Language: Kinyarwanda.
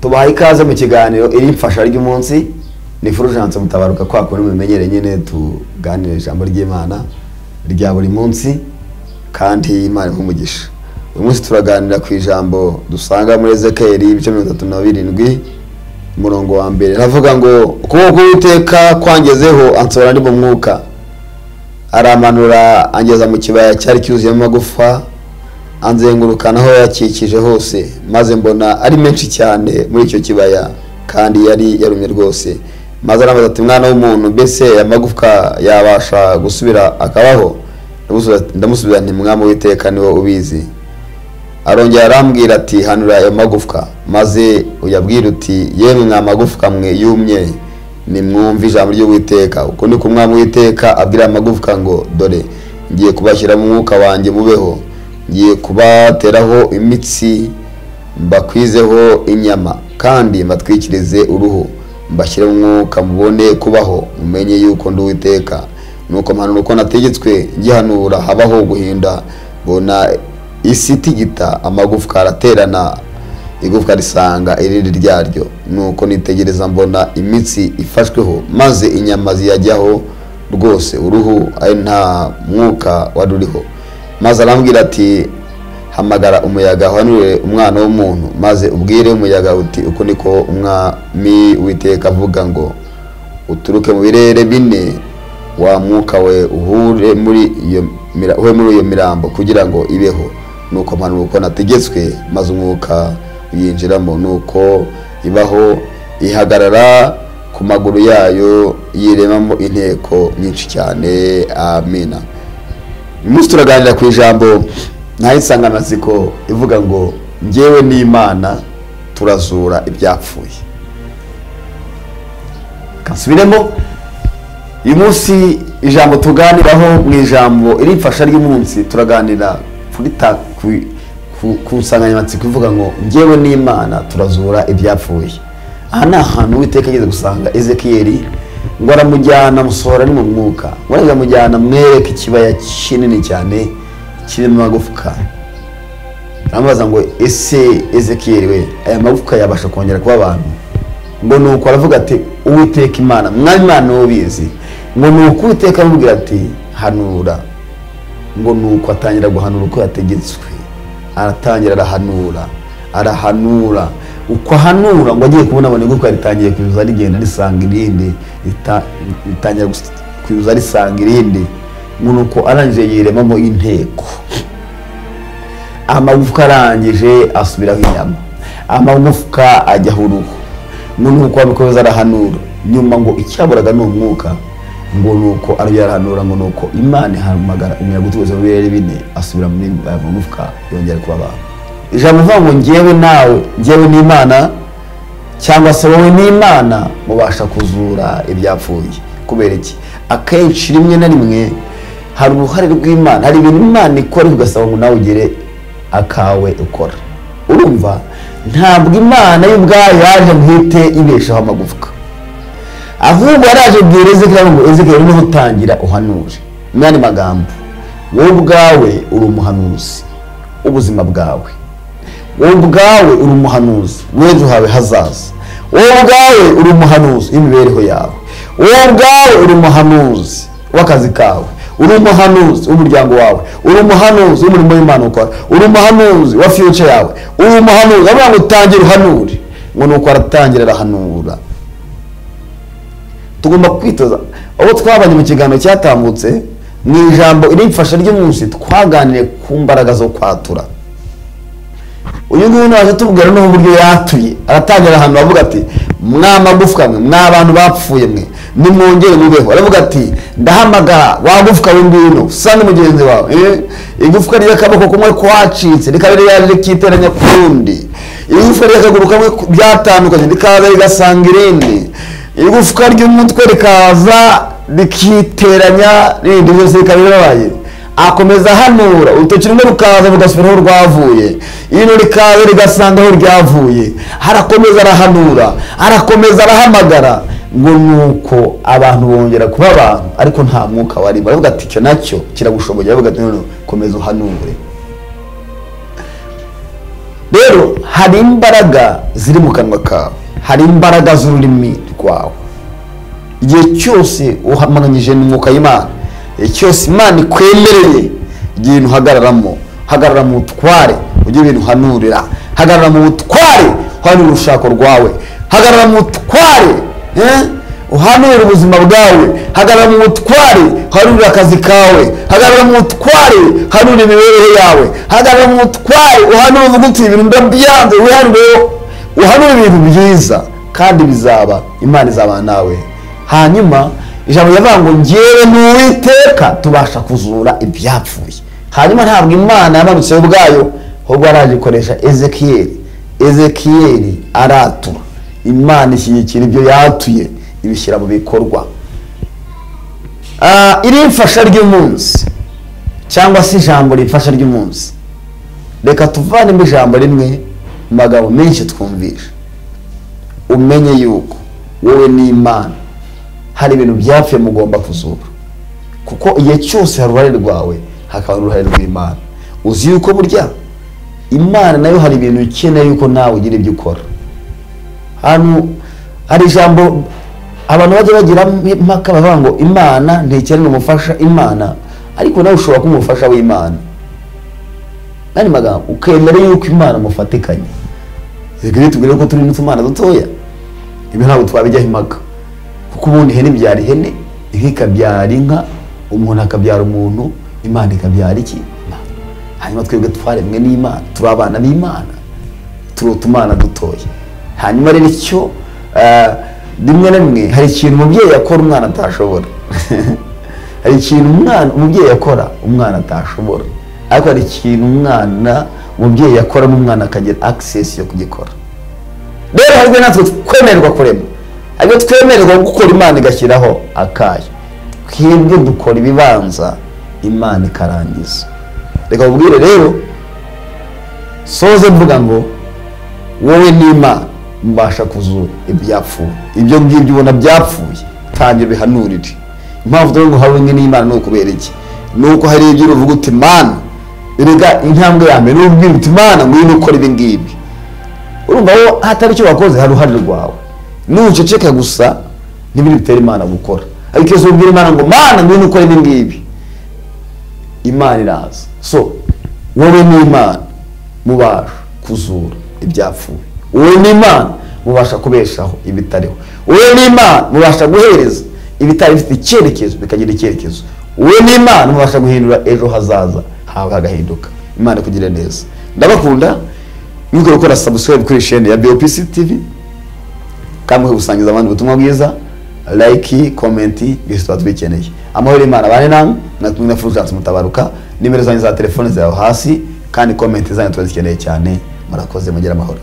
tubaha ikaze mu kiganiro iri mfasha ry'umunsi ni Fulgence mutabaruka kwa kuntu mubimenyereye nyine tuganira ijambo ry'imana rya buri munsi kandi imana nk'umugisha uyu munsi turaganira ku ijambo dusanga muri ezekeri ibice mirongo itatu na birindwi umurongo wa mbere navuga ngo ukuboko k'uwiteka kwangezeho ansora ndi mu mwuka aramanura angeza mu kibaya cyari cyuzuyemo amagufa anzengurukana aho yakikije hose maze mbona ari menshi cyane muri icyo kibaya kandi yari yarumye rwose maze aramubaza ati mwana w'umuntu mbese amagufwa yabasha gusubira akabaho ndamusubiza nti mwami w'iteka niwo ubizi arongera arambwira ati hanura ayo magufwa maze uyabwira uti yemwe mwa magufwa mwe yumye nimwumve ijambo ry'uwiteka uko ni kumwami w'iteka abwira amagufwa ngo dore ngiye kubashyira mu mwuka wanjye mubeho ngiye kubateraho imitsi mbakwizeho inyama kandi mbatwikirize uruhu mbashyire mu mwuka mubone kubaho mumenye yuko ndi uwiteka nuko mpanura uko nategetswe ngihanura habaho guhinda mbona isi itigita amagufwa araterana igufwa risanga irindi ryaryo nuko nitegereza mbona imitsi ifashweho maze inyama ziyajyaho rwose uruhu ari nta mwuka wari uriho maze arambwira ati hamagara umuyaga uhanure umwana w'umuntu maze ubwire umuyaga uti uko niko umwami witeka avuga ngo uturuke mu birere bine wa mwuka we uhure muri iyo mirambo kugira ngo ibeho nuko mpanura uko nategetswe maze umwuka uyinjiramo nuko ibaho ihagarara ku maguru yayo yiremamo inteko nyinshi cyane amina uyu munsi turaganira ku ijambo ntaho insanganyamatsiko ivuga ngo ngewe n'imana turazura ibyapfuye kasubiremo uyu munsi ijambo tuganiraho mu ijambo irimfasha ry'umunsi turaganira kuri ta ku nsanganyamatsiko ivuga ngo ngewe n'imana turazura ibyapfuye aha ni ahantu witeka ageze gusanga ezekiyeri ngo aramujyana musohora ni mu mwuka ngo aramujyana mwereke ikibaya kinini cyane kirimo amagufwa aramubaza ngo ese ezekiyeri we aya magufwa yabasha kongera kuba abantu ngo ni uko aravuga ati uwiteka imana mwanya imana ubizi ngo ni uko uwiteka amubwira ati hanura ngo ni uko atangira guhanura uko yategetswe aratangira arahanura arahanura uko ahanura ngo agiye kubona abone kuko ritangiye kwibuza rigenda risanga irindi ritangira kwibuza risanga irindi ngo ni uko arangije yiremamo inteko amagufwa arangije asubiraho inyama amagufwa ajyaho uruhu ngo ni uko abikomeza arahanura nyuma ngo icyaburaga ni umwuka ngo ni uko arabiharanura ngo ni uko imana ihamagara umuyaga uturutse mu birere bine asubira muri magufwa yongera kuba abantu ijambo uvuga ngo ngewe nawe ngewe n'imana cyangwa se wowe n'imana mubasha kuzura ibyapfuye kubera iki akenshi rimwe na rimwe hari uruhare rw'imana hari ibintu imana ikora ugasaba ngo nawe ugire akawe ukora urumva ntabwo imana y'ubwayo yaje ngo ihite ibeshaho amagufwa ahubwo yaraje bwira ezekiyeli ngo ezekiyeli niho utangira uhanure mu yandi magambo wowe ubwawe uri umuhanuzi ubuzima bwawe wowe ubwawe uri umuhanuzi w'ejo hawe hazaza wowe ubwawe uri umuhanuzi w'imibereho yawe wowe ubwawe uri umuhanuzi w'akazi kawe uri umuhanuzi w'umuryango wawe uri umuhanuzi w'umurimo w'imana ukora uri umuhanuzi wa fiyuca yawe uri umuhanuzi avuga ngo utangire uhanure ngo ni uko aratangira arahanura tugomba kwitoza aho twabanye mu kiganiro cyatambutse mu ijambo irimfasha ry'umunsi twaganiriye ku mbaraga zo kwatura uyu nguyu naje tubwira n'uburyo yatuye aratangira ahantu avuga ati mwa magufwa mwe mwa bantu bapfuye mwe nimwongere mubeho aravuga ati ndahamagara wagufwa w'ingwino sanga mugenzi wawe igufwa ry'akaboko kumwe kwacitse rikaba ryaje rikiteranya ku rundi igufwa ry'akaguru kamwe byatandukanye rikaza rigasanga irindi igufwa ry'umutwe rikaza rikiteranya n'irindi byose rikaba rirabaye akomeza ahanura urutoki rumwe rukaza rugasubira aho rwavuye ino rikaza rigasanga aho ryavuye harakomeza arahanura harakomeza arahamagara ngo ni uko abantu bongera kuba abantu ariko nta mwuka warimo baravuga ati icyo nacyo kiragushoboye baravuga ati none komeza uhanure rero hari imbaraga ziri mu kanwa kawe hari imbaraga z'ururimi rwawe igihe cyose uhamanyije n'umwuka y'imana igihe cyose imana ikwemereye igihe ibintu uhagararamo hagarara mu butware ujye ibintu uhanurira hagarara mu butware uhanura urushako rwawe hagarara mu butware eh? uhanure ubuzima bwawe hagarara mu butware hanure akazi kawe hagarara mu butware hanure imibereho yawe hagarara mu butware uhanure uvuga uti ibintu ndabyanze wihanureho uhanure ibintu byiza kandi bizaba imana izabana nawe hanyuma ijambo riravuga ngo ngewe n'uwiteka tubasha kuzura ibyapfuye hanyuma ntabwo imana yamanutseho ubwayo ahubwo aragikoresha ezekiyeli ezekiyeli aratura imana ishyigikira ibyo yatuye ibishyira mu bikorwa irimfasha ry'umunsi cyangwa se ijambo rimfasha ry'umunsi reka tuvanemo ijambo rimwe mu magambo menshi twumvisha umenye yuko wowe n'imana hari ibintu byapfuye mugomba kuzura kuko igihe cyose hari uruhare rwawe hakaba n'uruhare rw'imana uzi yuko burya imana nayo hari ibintu ikeneye yuko nawe ugira ibyo ukora hano hari ijambo abantu bajya bagira impaka bavuga ngo imana ntekereza umufasha imana ariko nawe ushobora kuba umufasha w'imana n'andi magambo ukemera yuko imana mufatikanye zigari tubwire ko turi n'utumana dutoya ibi ntabwo twabijyaho impaka kuko ubundi ihene ibyara ihene inka ikabyara inka umuntu akabyara umuntu imana ikabyara iki hanyuma twebwe twaremwe n'imana turi abana b'imana turi utumana dutoya hanyuma rero icyo rimwe na rimwe hari ikintu umubyeyi akora umwana atashobora hari ikintu umwana umubyeyi akora umwana atashobora ariko hari ikintu umwana umubyeyi akoramo umwana akagira akisesi yo kugikora rero hari natwe twemererwa kurema ariko twemererwa gukora imana igashyiraho akayo twebwe dukora ibibanza imana ikarangiza reka mubwire rero soze mvuga ngo wowe n'imana mbasha kuzura ibyapfuye ibyo ngibyo ubona byapfuye tangira bihanurire impamvu dore ngo hamwe n'imana ni ukubera iki ni uko hari ibyo uvuga uti mana erega intambwe ya mbere ubwira uti mana ngwino ukora ibi ngibi urumva wowe hatari icyo wakoze hari uruhare rwawe nuceceka gusa n'ibindi bitera imana gukora ariko iyo ubwira imana ngo mana ngwino ukora ibi ngibi imana iraza so wowe n'imana mubasha kuzura ibyapfuye wowe n'imana mubasha kubeshaho ibitariho wowe n'imana mubasha guhereza ibitari bifite icyerekezo bikagira icyerekezo wowe n'imana mubasha guhindura ejo hazaza hawe hagahinduka imana kugira neza ndabakunda mwikore gukora subscribe kuri shene ya BOPC TV kandi gusangiza abandi ubutumwa bwiza like komenti byose tuba tubikeneye amahoro y'imana abane namwe natumwe na Fulgence Mutabaruka nimero zanyu za telefone zawe hasi kandi komenti zanyu turazikeneye cyane murakoze mugire amahoro